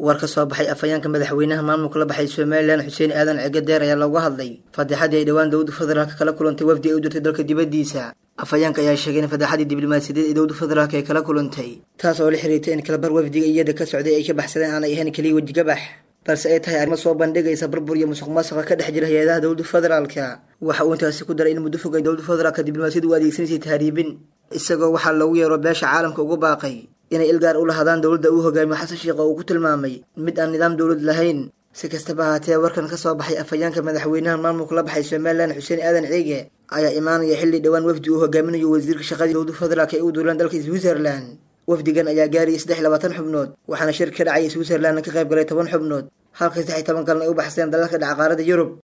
war ka soo baxay afhayeenka madaxweynaha maamulka la baxay somalilan xuseen aadan cegadeer ayaa looga hadlay fadeexadii ay dhowaan dowladda federaalka kala kulantay wafdi ay u dirtay dalka dibaddiisa afhayeenka ayaa sheegay in fadeexadii diblomaasiyadeed ee dowladda federaalka ay kala kulantay taas oo la xiriirtay in kalabar wafdiga iyada ka socday ay ka baxsadeen aanay ahayn keliya wejigabax balse ay tahay arrimo soo bandhigaysa burbur iyo musuq maasuqa ka dhex jira hay-adaha dowladda federaalka waxa uu intaasi ku daray in muddo fog ay dowladda federaalka diblomaasiyadu u adeegsanaysay tahriibin isagoo waxaa loogu yeero beesha caalamka ugu baaqay inay ilgaar u lahadaan dowladda uu hogaamiyo xasan sheekh oo uu ku tilmaamay mid aan nidaam dowlad lahayn si kastaba ahaatee warkan ka soo baxay afhayeenka madaxweynaha maamulka la baxay somalilan xuseen aadan ciige ayaa imaanaya xilli dhowaan wafdi uu hogaaminayo wasiirka shaqadii dowladda federaalk ee u duulaan dalka switzerland wafdigan ayaa gaarayay saddex iyo labaatan xubnood waxaana shir ka dhacaya switzerlandna ka qayb galay toban xubnood halka saddex iyo toban kalna ay u baxsadeen dalalka dhacqaarada yurub